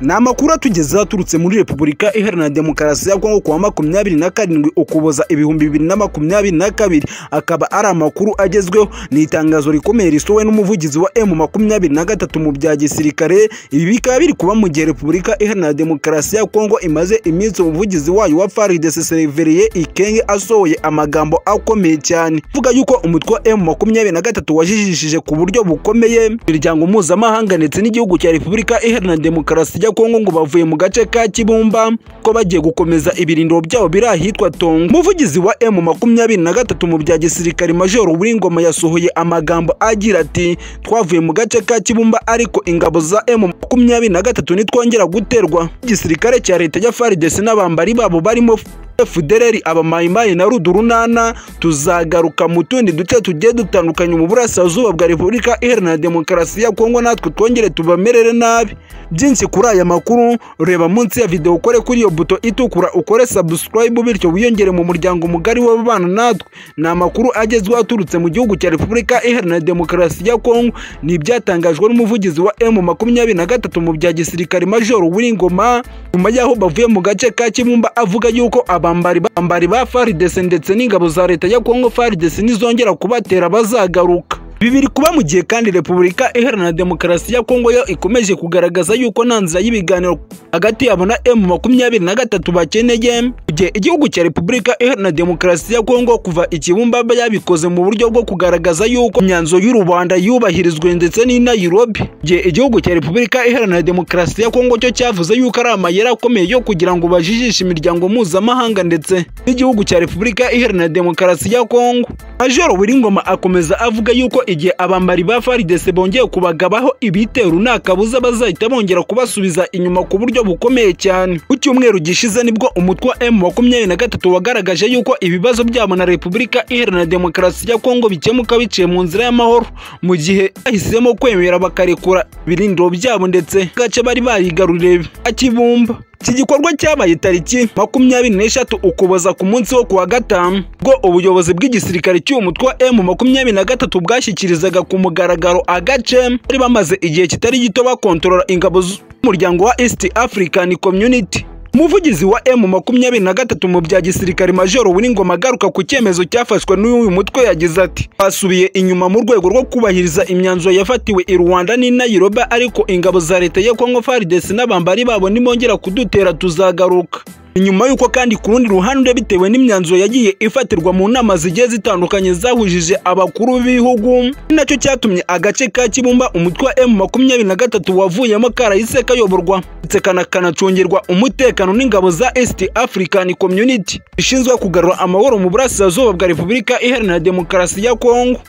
ni amakuru atugeze aturutse muri repubulika iharanira demokarasi ya kongo kuwa makumyabiri na karindwi ukuboza ibihumbi bibiri na makumyabiri na kabiri akaba ari amakuru agezweho ni itangazo rikomeye risowe n'umuvugizi wa emu makumyabiri na gatatu mu bya gisirikare ibi bikaba biri kuba mu gihe repubulika iharanira demokarasi ya kongo imaze iminsi umuvugizi wayo wa faridese seriveriye ikenge asohoye amagambo akomeye cyane avuga yuko umutwe wa emu makumyabiri na gatatu wajijishije ku buryo bukomeye imiryango mpuzamahanga ndetse n'igihugu cya repubulika iharanira demokarasi ya Kongo ngo bavuye mu gace ka Kibumba ko bagiye gukomeza ibirindiro byabo biri ahitwa Tongo. Umuvugizi wa M makumyabiri na gatatu mu bya gisirikare Major Uwingoma yasohoye amagambo agira ati twavuye mu gace ka Kibumba ariko ingabo za M makumyabiri na gatatu nitwongera guterwa. Igisirikare cya leta ya FARDC n'abambari babo barimo Fudereri abamayimayi na rudurunana tuzagaruka mu tundi duce tugiye dutandukanye mu burasirazuba bwa repubulika iharanira demokarasi ya kongo natwe twongere tubamerere nabi byinshi kuri aya makuru reba munsi ya videwo ukore kuri iyo buto itukura ukore sabusikarayibu bityo wiyongere mu muryango mugari w'ababana natwe ni amakuru agezweho aturutse mu gihugu cya repubulika iharanira demokarasi ya kongo ni ibyatangajwe n'umuvugizi wa emu makumyabiri na gatatu mu bya gisirikare majoro w'ingoma nyuma y'aho bavuye mu gace ka kibumba avuga yuko abambari ba faridese ndetse n'ingabo za leta ya kongo faridese nizongera kubatera bazagaruka ibi biri kuba mu gihe kandi repubulika iharanira demokarasi ya kongo yo ikomeje kugaragaza yuko nta nzira y'ibiganiro hagati yabo na emu makumyabiri na gatatu bakeneye mu gihe igihugu cya repubulika iharanira demokarasi ya kongo kuva ikibumba yabikoze mu buryo bwo kugaragaza yuko imyanzuro y'u rwanda yubahirizwe ndetse n'i nairobi mu gihe igihugu cya repubulika iharanira demokarasi ya kongo cyo cyavuze yuko ari amayeri akomeye yo kugira ngo bajijishe imiryango mpuzamahanga ndetse n'igihugu cya repubulika iharanira demokarasi ya kongo major wiringoma akomeza avuga yuko igihe abambari ba faridese bongeye kubagabaho ibitero nta kabuza bazahita bongera kubasubiza inyuma ku buryo bukomeye cyane ku cyumweru gishize nibwo umutwe wa emu makumyabiri na gatatu wagaragaje yuko ibibazo byabo na repubulika iharanira demokarasi ya kongo bikemuka biciye mu nzira y'amahoro mu gihe bahisemo kwemera bakarekura ibirindiro byabo ndetse gace bari barigaruriye akibumba iki gikorwa cyabaye tariki makumyabiri n'eshatu ukuboza ku munsi wo kuwa gatanu ubwo ubuyobozi bw'igisirikare cy'uwo mutwe wa emu makumyabiri na gatatu bwashyikirizaga ku mugaragaro agace bari bamaze igihe kitari gito bakontorora ingabo z'umuryango wa east african community umuvugizi wa emu makumyabiri na gatatu mu bya gisirikare majoro w'ingoma agaruka ku cyemezo cyafashwe n'uyu mutwe yagize ati basubiye inyuma mu rwego rwo kubahiriza imyanzuro yafatiwe i rwanda n'i nairobi ariko ingabo za leta ya kongo faridesi n'abambari babo nibongera kudutera tuzagaruka inyuma y'uko kandi ku rundi ruhande bitewe n'imyanzuro yagiye ifatirwa mu nama zigiye zitandukanye zahujije abakuru b'ibihugu ni nacyo cyatumye agace ka kibumba umutwe wa emu makumyabiri na gatatu wavuyemo karahise kayoborwa ndetse kanacungirwa umutekano n'ingabo za east african community bishinzwe kugarura amahoro mu burasirazuba bwa repubulika iharanira demokarasi ya kongo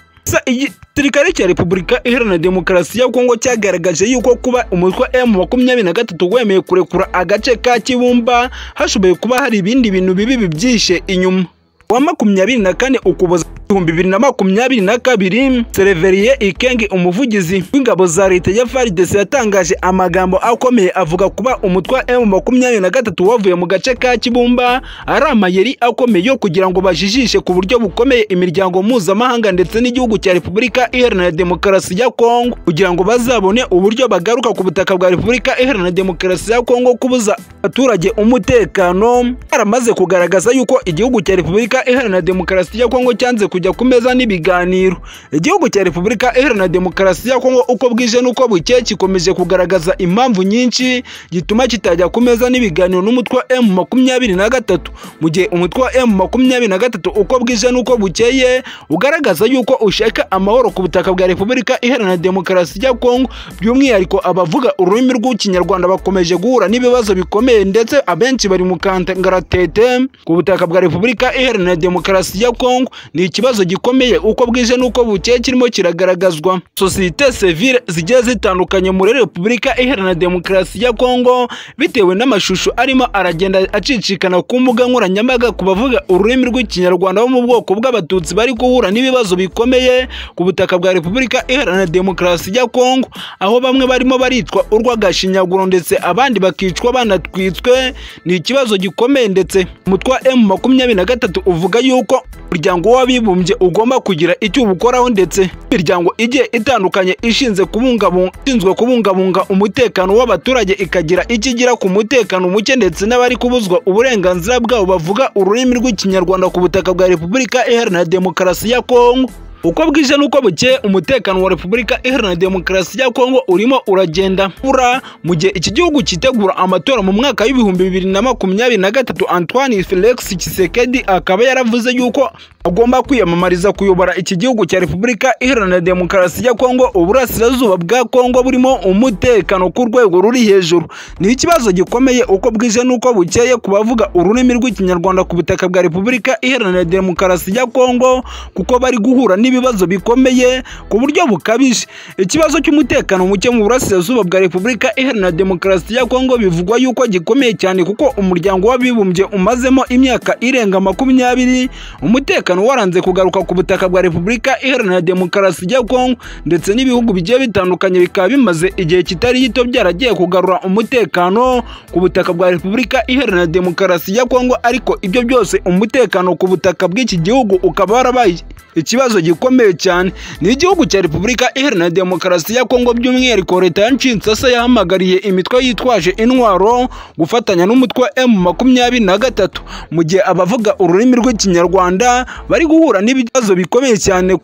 igisirikare cya repubulika iharanira demokarasi ya kongo cyagaragaje yuko kuba umutwe wa emu makumyabiri na gatatu wemeye kurekura agace ka kibumba hashoboye kuba hari ibindi bintu bibi bibyishe inyuma wa makumyabiri na kane ukuboza ibihumbi bibiri na makumyabiri na kabiri sereveriye ikenge umuvugizi w'ingabo za leta ya faridese yatangaje amagambo akomeye avuga kuba umutwe wa emu makumyabiri na gatatu wavuye mu gace ka kibumba ari amayeri akomeye yo kugira ngo bajijishe ku buryo bukomeye imiryango mpuzamahanga ndetse n'igihugu cya repubulika iharanira demokarasi ya kongo kugira ngo bazabone uburyo bagaruka ku butaka bwa repubulika iharanira demokarasi ya kongo kubuza abaturage umutekano baramaze kugaragaza yuko igihugu cya repubulika iharanira demokarasi ya kongo cyanze kujya ku meza n'ibiganiro igihugu cya repubulika iharanira demokarasi ya kongo uko bwije n'uko bukeye gikomeje kugaragaza impamvu nyinshi gituma kitajya ku meza n'ibiganiro n'umutwe wa emu makumyabiri na gatatu mu gihe umutwe wa emu makumyabiri na gatatu uko bwije n'uko bukeye ugaragaza yuko ushaka amahoro ku butaka bwa repubulika iharanira demokarasi ya kongo by'umwihariko abavuga ururimi rw'ikinyarwanda bakomeje guhura n'ibibazo bikomeye ndetse abenshi bari mu kangaratete ku butaka bwa repubulika iharanira demokarasi ya kongo ni ikibazo ikibazo gikomeye uko bwije n'uko bukeye kirimo kiragaragazwa sosiyete sevire zigiye zitandukanye muri repubulika iharanira demokarasi ya kongo bitewe n'amashusho arimo aragenda acicikana ku mbuga nkoranyambaga ku bavuga ururimi rw'ikinyarwanda bo mu bwoko bw'abatutsi bari guhura n'ibibazo bikomeye ku butaka bwa repubulika iharanira demokarasi ya kongo aho bamwe barimo baritwa urw'agashinyaguro ndetse abandi bakicwa banatwitswe ni ikibazo gikomeye ndetse umutwe wa emu makumyabiri na gatatu uvuga yuko umuryango w'abibumbye w'abibumbye ugomba kugira icyo ubukoraho ndetse imiryango igiye itandukanye ishinzwe kubungabunga ishinzwe kubungabunga umutekano w'abaturage ikagira icyo igira ku mutekano muke ndetse n'abari kubuzwa uburenganzira bwabo bavuga ururimi rw'ikinyarwanda ku butaka bwa repubulika iharanira demokarasi ya kongo uko bwije n'uko bukeye umutekano wa repubulika iharanira demokarasi ya kongo urimo uragenda ura mu gihe iki gihugu cyitegura amatora mu mwaka w'ibihumbi bibiri na makumyabiri na gatatu antoine felix kisekedi akaba yaravuze yuko agomba kwiyamamariza kuyobora iki gihugu cya repubulika iharanira demokarasi ya kongo uburasirazuba bwa kongo burimo umutekano ku rwego ruri hejuru ni ikibazo gikomeye uko bwije n'uko bukeye ku bavuga ururimi rw'ikinyarwanda ku butaka bwa repubulika iharanira demokarasi ya kongo kuko bari guhura n'ibindi ibibazo bikomeye ku buryo bukabije ikibazo cy'umutekano muke mu burasirazuba bwa repubulika iharanira demokarasi ya kongo bivugwa yuko gikomeye cyane kuko umuryango w'abibumbye umazemo imyaka irenga makumyabiri umutekano waranze kugaruka ku butaka bwa repubulika iharanira demokarasi ya kongo ndetse n'ibihugu bigiye bitandukanye bikaba bimaze igihe kitari gito byaragiye kugarura umutekano ku butaka bwa repubulika iharanira demokarasi ya kongo ariko ibyo byose umutekano ku butaka bw'iki gihugu ukaba warabaye ikibazo gikomeye gikomeye cyane ni igihugu cya repubulika iharanira demokarasi ya kongo by'umwihariko leta ya nshinsasa yahamagariye imitwe yitwaje intwaro gufatanya n'umutwe m makumyabiri na gatatu mu gihe abavuga ururimi rw'ikinyarwanda bari guhura n'ibibazo bikomeye cyane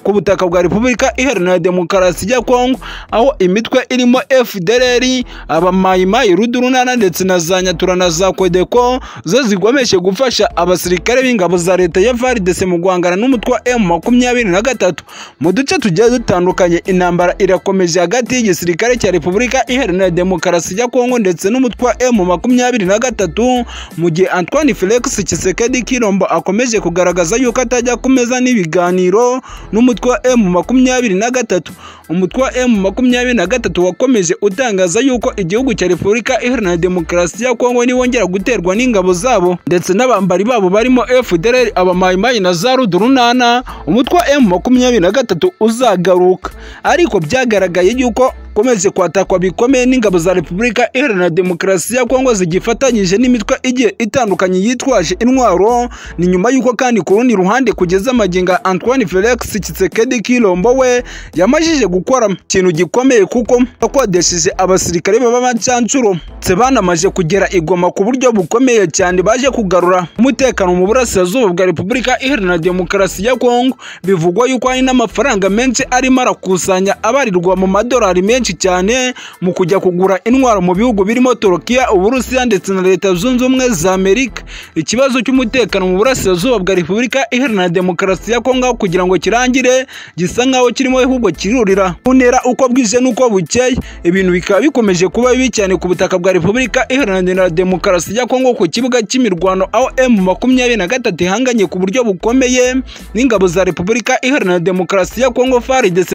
ku butaka bwa repubulika iharanira demokarasi ya kongo aho imitwe irimo fdrr abamayimayi rudurunana ndetse na za nyatura na za kodeko zo zigomeje gufasha abasirikare b'ingabo za leta ya varidese mu guhangana n'umutwe wa m makumyabiri na gatatu mu duce tugiye dutandukanye intambara irakomeje hagati y'igisirikare cya repubulika iharanira demokarasi ya kongo ndetse n'umutwe wa emu makumyabiri na gatatu mu gihe antoine felix kisekedi kirombo akomeje kugaragaza yuko atajya ku meza n'ibiganiro n'umutwe wa emu makumyabiri na gatatu umutwe wa emu makumyabiri na gatatu wakomeje utangaza yuko igihugu cya repubulika iharanira demokarasi ya kongo niwongera guterwa n'ingabo zabo ndetse n'abambari babo barimo fdr abamayimayi na za rudurunana umutwe wa emu makumyabiri na gatatu uzagaruka ariko byyagaragaye yuko ukomeje kwatakwa bikomeye n'ingabo za repubulika iharanira demokarasi ya kongo zigifatanyije n'imitwe igiye itandukanye yitwaje intwaro ni nyuma y'uko kandi ku rundi ruhande kugeza amaginga antoine felix kisekedi kirombo we yamajije gukora ikintu gikomeye kuko yakodesheje abasirikare b'abacanshuro banamaje kugera igoma ku buryo bukomeye cyane baje kugarura umutekano mu burasirazuba bwa repubulika iharanira demokarasi ya kongo bivugwa yuko hari n'amafaranga menshi arimo arakusanya abarirwa mu madolari menshi menshi cyane mu kujya kugura intwaro mu bihugu birimo Turukiya Uburusiya ndetse na Leta Zunze Ubumwe za Amerika ikibazo cy'umutekano mu burasirazuba bwa Repubulika Iharanira Demokarasi ya Kongo kugira ngo kirangire gisa nkaho kirimo ahubwo kirurira kuntera uko bwije n'uko bukeye ibintu bikaba bikomeje kuba bibi cyane ku butaka bwa Repubulika Iharanira Demokarasi ya Kongo ku kibuga cy'imirwano aho M makumyabiri na gatatu ihanganye ku buryo bukomeye n'ingabo za Repubulika Iharanira Demokarasi ya Kongo FARDC